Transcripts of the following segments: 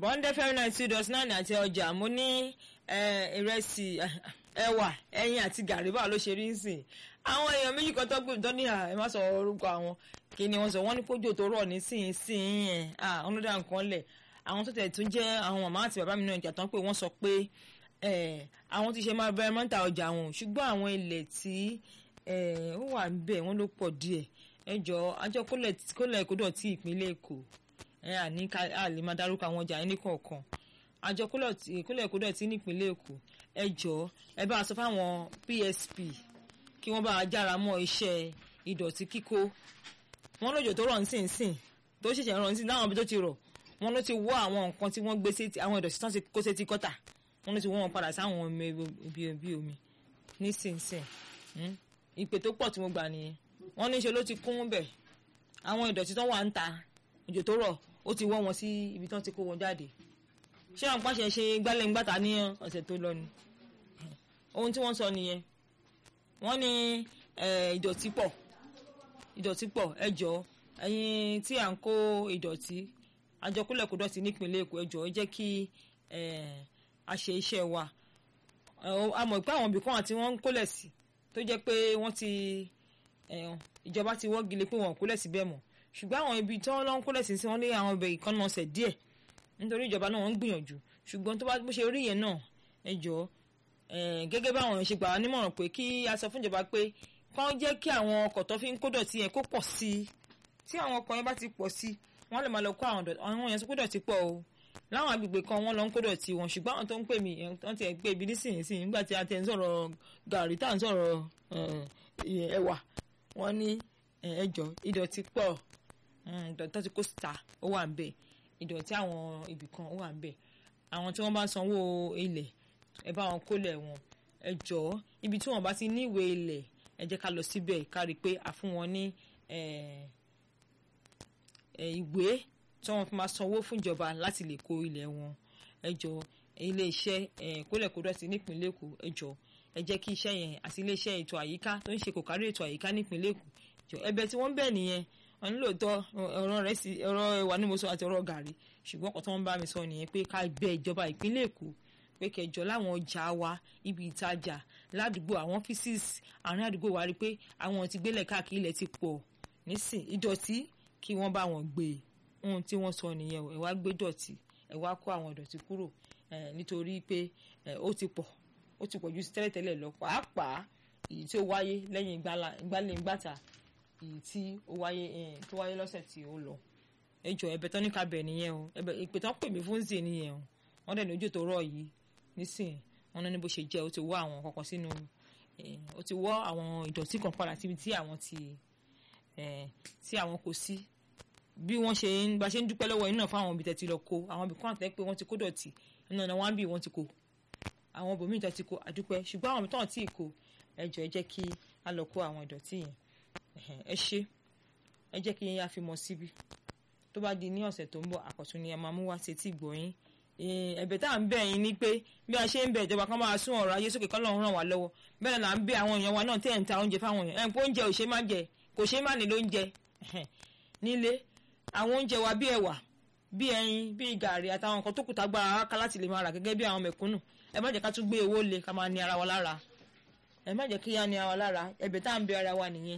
bọ́ńdé fẹ́rẹ́ náà two dot nine àti ọjà mo ní ìrẹsì ẹ̀wà ẹyin àti gàrí báwo ló ṣe rí ń sìn àwọn èèyàn méjì kan tó gbé tó ní ẹ má sọ orúkọ àwọn kí ni wọ́n sọ wọ́n ní kójú tó rọ̀ ní sìn sìn yẹn àwọn ló dá nǹkan lẹ̀ àwọn tó tẹ̀ tún jẹ́ àwọn màmá àti bàbá mi náà ìjà tán pé wọ́n sọ pé àwọn ti ṣe máa bẹ̀rẹ̀ mọ́ta ọjà wọn ṣùgbọ́n àwọn ilẹ̀ tí ó wà ń bẹ̀ wọ́n ló pọ̀ díẹ̀ ẹ jọ àjọ kólẹ̀ kódọ̀ tí ìpínlẹ̀ Èkó ẹ àní ká lè máa dárúkọ àwọn ọjà ẹni kọ̀ọ̀kan àjọ kólẹ̀ kódọ̀ tí nípínlẹ̀ Èkó ẹ jọ ẹ bá a sọ fáwọn PSP kí wọ́n bá a jára mọ́ iṣẹ́ ìdọ̀tí kíkó wọ́n lójò tó rọ̀ ń sìn sìn tó ṣẹ̀ṣẹ̀ rọ̀ ń sìn láwọn ibi tó ti rọ̀ wọ́n ló ti wọ́ àwọn nǹkan tí wọ́n gbé sétí àwọn ìdọ̀tí tán ti kó sétí kọ́tà wọ́n ló ti wọ́ wọn padà sáwọn omi ibi ibi omi nísinsìn ìpè tó pọ̀ tí mo gbà nìyẹn wọ́n ní í ṣe ló ti kún bẹ̀ àwọn ìdọ̀tí tán wà ń ta òjò tó rọ̀ ó ti wọ́ wọn sí ibi tán ti kó wọn jáde ṣé àwọn pàṣẹ ṣe gbálẹ̀ ńgbàtà ní ọ̀sẹ̀ tó lọ ni ohun tí wọ́n sọ nìyẹn wọ́n ní ìdọ̀tí pọ̀ ìdọ̀tí pọ̀ ẹ jọ̀ọ́ ẹ̀yin tí à ń kó ìdọ̀tí àjọkúlẹ̀ kó dọ̀tí nípínlẹ̀ Èkó ẹ jọ̀ọ́ ẹ jẹ́ kí a ṣe iṣẹ́ wa a mọ̀ pé àwọn ibì kan àti wọ́n ń kólẹ̀ sí tó jẹ́ pé wọ́n ti ìjọba ti wọ́gi lé pé wọ́n kólẹ̀ sí bẹ́ẹ̀ mọ́ ṣùgbọ́n àwọn ibi tí wọ́n lọ ń kólẹ̀ sí sí wọ́n lé àwọn ibẹ̀ ìkànnà ọ̀sẹ̀ díẹ̀ nítorí ìjọba náà wọ́n ń gbìyànjú ṣùgbọ́n tó bá bó ṣe rí yẹn náà ẹ jọ̀ọ́ gẹ́gẹ́ báwọn ṣe gbà wá nímọ̀ràn pé kí a sọ fún ìjọba pé kán jẹ́ kí àwọn ọkọ̀ tó fi ń kó dọ̀tí yẹn kó pọ̀ sí i tí àwọn ọkọ̀ yẹn bá ti pọ̀ sí i wọ́n lè máa lọ kó àwọn dọ̀tí àwọn yẹn kó dọ̀tí pọ̀ o láwọn agbègbè kan wọ́n lọ ń kó dọ̀tí wọn ṣùgbọ́n àwọn tó ń pè mí wọ́n ti ẹ̀ pé ibi nísìnyìí nígbà tí a ti ń sọ̀rọ̀ gàrí tá à ń sọ̀rọ̀ ẹ̀wà wọ́n ní ẹjọ́ ìdọ̀tí pọ̀ ìdọ̀tí tó ti kó síta ó wà ń bẹ̀ ìdọ̀tí àwọn ibì kan ó wà ń bẹ̀ àwọn tí wọ́n bá sanwó ilẹ̀ ẹ bá wọn kólẹ̀ wọn ẹ jọ̀ọ́ ibi tí wọ́n bá ti ní ìwé ilẹ̀ ẹ jẹ́ ká lọ síbẹ̀ ká rí i pé a fún wọn ní ìwé tí wọ́n fi máa sanwó fún ìjọba láti lè kó ilẹ̀ wọn ẹ jọ̀ọ́ ilé iṣẹ́ kólẹ̀kódọ̀tí nípínlẹ̀ Èkó ẹ jọ̀ọ́ ẹ jẹ́ kí iṣẹ́ yẹn àti ilé iṣẹ́ ètò àyíká tó ń ṣe kò kárí ètò àyíká nípínlẹ̀ Èkó jọ ẹ̀bẹ̀ tí wọ́n bẹ̀ nìyẹn wọn nílò tọ́ ọ̀rọ̀ rẹ̀ sí ọ̀rọ̀ ẹ̀wà ní mo sọ àti ọ̀rọ̀ gàrí ṣùgbọ́n ọkọ̀ tó ń bá mi sọ nìyẹn pé ká bẹ ìjọba ìpínlẹ̀ Èkó pé kẹjọ láwọn ọjà wa ibi ìtajà ládùúgbò àwọn ọ́fíìsì àárín àdúgbò wa rí pé àwọn ti gbélẹ̀ káàkiri ilẹ̀ ti pọ̀ nísìn ìdọ̀tí kí wọ́n bá wọn gbé ohun tí wọ́n sọ nìyẹn ẹ wá gbé dọ̀tí ẹ wá kó àwọn ìdọ̀tí kúrò nítorí pé ó ti pọ̀ ó ti pọ̀ ju tẹ́lẹ̀tẹ́lẹ̀ lọ pàápàá èyí tí ó wáyé lẹ́yìn ìgbálẹ̀ ìgbàta èyí tí ó wáyé tó wáyé lọ́sẹ̀ tí ó lọ ẹ jọ ẹ̀bẹ̀ tán ní ká bẹ̀ nìyẹn o ẹ̀bẹ̀ ìpè tán pè mí fún zè nìyẹn o wọ́n dẹ̀ ní ojú tó rọ̀ yìí nísìnyí wọ́n ní bó ṣe jẹ́ ó ti wọ́ àwọn kankan sínú ó ti wọ́ àwọn ìdọ̀tí kan padà síbi tí àwọn ti tí àwọn kò sí bí wọ́n ṣe ń bá ṣe ń dúpẹ́ lọ́wọ́ iná fáwọn ibi tẹ̀ ti lọ kó àwọn ibì kan àtẹ́ pé wọ́n ti kó dọ̀tí iná náà wọ́n á bì wọ́n ti kó àwọn ibòmíì tó ti kó àdúpẹ́ ṣùgbọ́n àwọn tó ń tí ì kó ẹ jọ̀ọ́ ẹ jẹ́ kí a lọ kó àwọn ìdọ̀tí yẹn ẹ ṣe ẹ jẹ́ kí a fi mọ̀ síbi tó bá di ní ọ̀sẹ̀ tó ń bọ̀ àkọ́tún ni a máa mú wá sí etí ìgbọ̀nyín ẹ̀bẹ̀ tá à ń bẹ̀ yín ni pé bí a ṣe ń bẹ̀ ìjọba kan máa sún ọ̀rọ̀ ayé sókè kán lọ́run ràn wá lọ́wọ́ bẹ́ẹ̀ là ń bẹ̀ àwọn èèyàn wa náà tẹ̀ ń ta oúnjẹ fáwọn èèyàn ẹ̀ ń pé oúnjẹ ò ṣe má jẹ kò ṣe má ní lóúnjẹ nílé àwọn oúnjẹ wa bí ẹ̀wà bí ẹyin bí gàrí àtàwọn nǹkan tó kù tá gbára ká láti lè máa rà gẹ́gẹ́ bí àwọn mẹ̀kúnnù ẹ má jẹ́ ká tún gbé owó le ká máa ní ara wa lára ẹ má jẹ́ kí yá ní ara wa lára ẹ̀bẹ̀ tá à ń bẹ̀ ara wa nìyẹn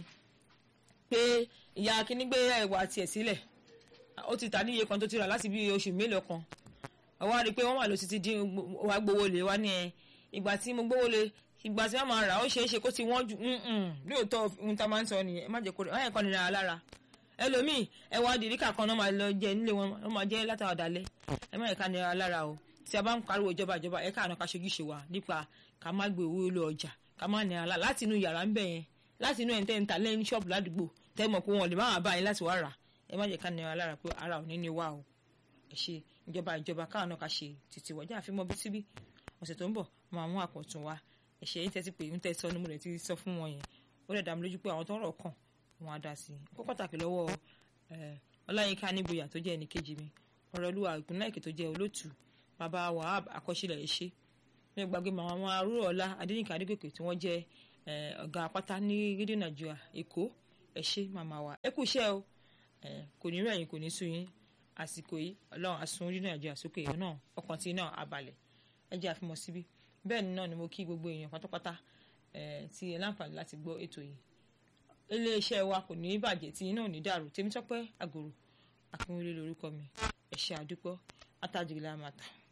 pé ìyá kíní gbé ẹ̀wà tiẹ̀ sílẹ̀ ó ti tà níye kan tó ti rà láti bí oṣù mélòó kan àwa rí i pé wọ́n wà ló ti ti dín wa gbowó lé wa ní ẹ ìgbà tí mo gbowó lé ìgbà tí wọ́n máa rà ó ṣeé ṣe kó ti wọ́n ju lóòótọ́ ohun tá a máa ń sọ nìyẹn ẹ má jẹ́ kó ẹ kàn nira lára ẹlòmíì ẹwà dìríkà kan náà máa lọ jẹ nílé wọn wọn máa jẹ látara ọ̀dàlẹ̀ ẹ má yẹ ká nira lára o tí a bá ń pariwo ìjọba ìjọba ẹ káàánú ká ṣojúṣe wa nípa ká má gbé owó lọ ọjà ká má nira lára láti inú yàrá ń bẹ̀ yẹn láti inú ẹ̀ńtẹ́ ń ta lẹ́yìn ṣọ́ọ̀bù ládùúgbò tẹ́ mọ̀ pé wọn lè má wà báyìí láti wá rà ẹ má jẹ́ ká nira lára pé ara ò ní ní wá o ẹ ṣe ìjọba ìjọba káàánú ká ṣe títí wọ́jà àfi mọ́ bí síbí ọ̀sẹ̀ tó ń bọ̀ máa mú àpọ̀tún wa ẹ̀ṣẹ̀ yín tẹ́tí pé ń tẹ́ sọ ní mo rẹ̀ ti sọ fún wọn yẹn ó dẹ̀ dá mi lójú pé àwọn tó ń rọ̀ kàn wọn á dá sí i kó pàtàkì lọ́wọ́ ọláyínká níboyà tó jẹ́ ẹnì kejì mi ọ̀rọ̀ olúwa ìpínlẹ̀ èkó tó jẹ́ olótù bàbá wahab akọ́ṣílẹ̀ ẹ̀ṣẹ́ mi ò gbàgbé màmá wọn arúgbó ọlá adéníkà adégòkè tí wọ́n jẹ́ ọ̀gá apáta ní rédíò nàìjíríà èkó ẹ̀ṣẹ́ màmá wa ẹ kú iṣẹ́ o kò ní rẹ̀yìn kò ní sú yín àsìkò yìí ọlọ́run asun orí nàìjíríà sókè èèyàn náà ọkàn tí náà abalẹ̀ ẹ jẹ́ àfimọ́ síbí bẹ́ẹ̀ ni náà ni mo kí gbogbo èèyàn pátápátá tí ẹ láǹfààní láti gbọ́ ètò yìí iléeṣẹ́ wa kò ní bàjẹ́ tí iná ò ní dàrú Tèmítọ́pẹ́ Àgòrò Akínwélé lórúkọ mi ẹ ṣé àdúpọ̀ àtàjùlá màtà.